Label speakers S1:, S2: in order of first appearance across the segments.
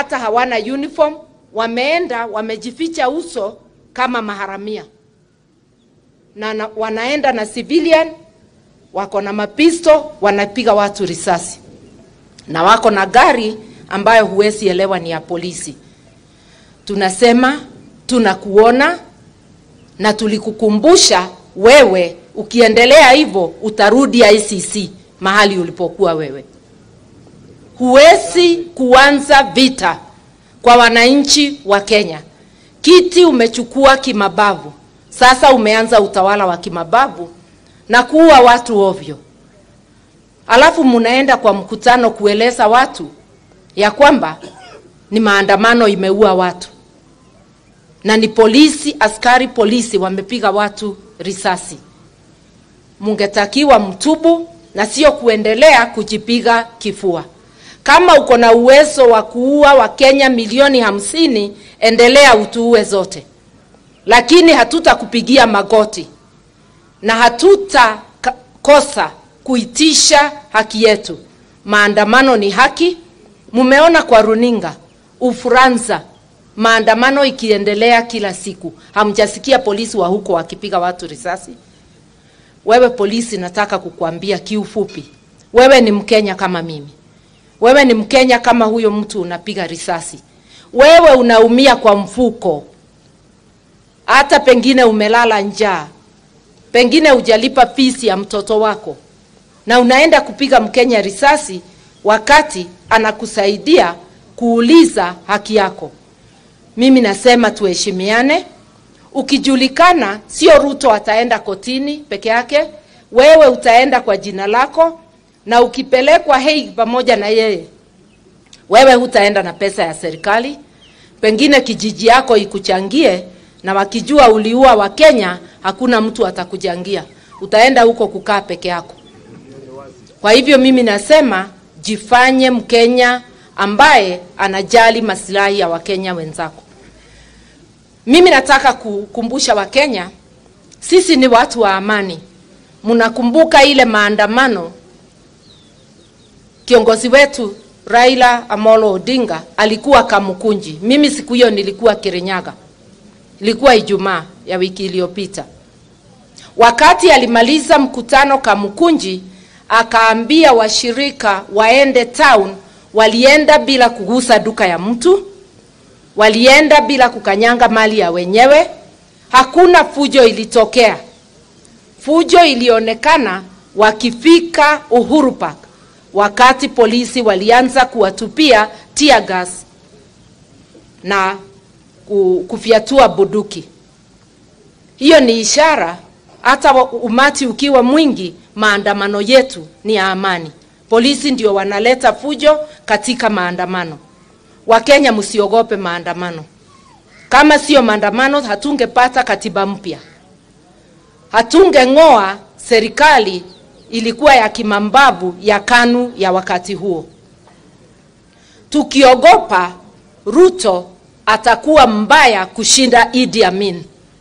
S1: hata hawana uniform, wameenda wamejificha uso kama maharamia na, na wanaenda na civilian, wako na mapisto, wanapiga watu risasi na wako na gari ambayo huwezi elewa ni ya polisi. Tunasema tunakuona na tulikukumbusha wewe, ukiendelea hivyo utarudi ICC mahali ulipokuwa wewe. Huwezi kuanza vita kwa wananchi wa Kenya. Kiti umechukua kimabavu, sasa umeanza utawala wa kimabavu na kuua watu ovyo, alafu munaenda kwa mkutano kueleza watu ya kwamba ni maandamano imeua watu na ni polisi, askari polisi wamepiga watu risasi. Mungetakiwa mtubu na sio kuendelea kujipiga kifua. Kama uko na uwezo wa kuua Wakenya milioni hamsini, endelea utuue zote, lakini hatutakupigia magoti na hatutakosa kuitisha haki yetu. Maandamano ni haki. Mumeona kwa runinga Ufaransa maandamano ikiendelea kila siku, hamjasikia polisi wa huko wakipiga watu risasi? Wewe polisi, nataka kukuambia kiufupi, wewe ni Mkenya kama mimi, wewe ni Mkenya kama huyo mtu unapiga risasi. Wewe unaumia kwa mfuko, hata pengine umelala njaa, pengine hujalipa fisi ya mtoto wako, na unaenda kupiga Mkenya risasi wakati anakusaidia kuuliza haki yako. Mimi nasema tuheshimiane. Ukijulikana, sio Ruto ataenda kotini peke yake, wewe utaenda kwa jina lako, na ukipelekwa Hague pamoja na yeye, wewe hutaenda na pesa ya serikali. Pengine kijiji yako ikuchangie, na wakijua uliua Wakenya, hakuna mtu atakuchangia, utaenda huko kukaa peke yako. Kwa hivyo mimi nasema jifanye Mkenya ambaye anajali maslahi ya Wakenya wenzako. Mimi nataka kukumbusha Wakenya, sisi ni watu wa amani. Mnakumbuka ile maandamano kiongozi wetu Raila Amolo Odinga alikuwa Kamukunji. Mimi siku hiyo nilikuwa Kirinyaga, ilikuwa Ijumaa ya wiki iliyopita. Wakati alimaliza mkutano Kamukunji, akaambia washirika waende town. Walienda bila kugusa duka ya mtu, walienda bila kukanyanga mali ya wenyewe. Hakuna fujo ilitokea. Fujo ilionekana wakifika Uhuru Park, wakati polisi walianza kuwatupia tear gas na kufyatua bunduki. Hiyo ni ishara, hata umati ukiwa mwingi, maandamano yetu ni ya amani. Polisi ndio wanaleta fujo katika maandamano. Wakenya, msiogope maandamano. Kama sio maandamano, hatungepata katiba mpya, hatungeng'oa serikali ilikuwa ya kimambavu ya KANU ya wakati huo. Tukiogopa Ruto atakuwa mbaya kushinda Idi Amin.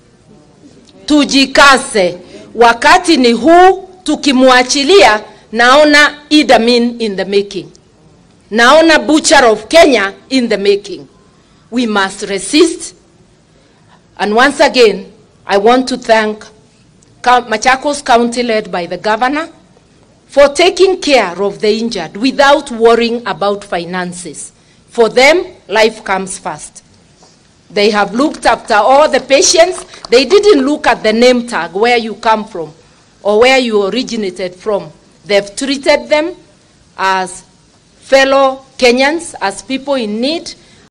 S1: Tujikase, wakati ni huu. Tukimwachilia naona Idi Amin in the making, naona butcher of Kenya in the making. We must resist and once again I want to thank Machakos County led by the governor for taking care of the injured without worrying about finances. For them, life comes first. They have looked after all the patients. They didn't look at the name tag, where you come from or where you originated from. They've treated them as fellow Kenyans, as people in need,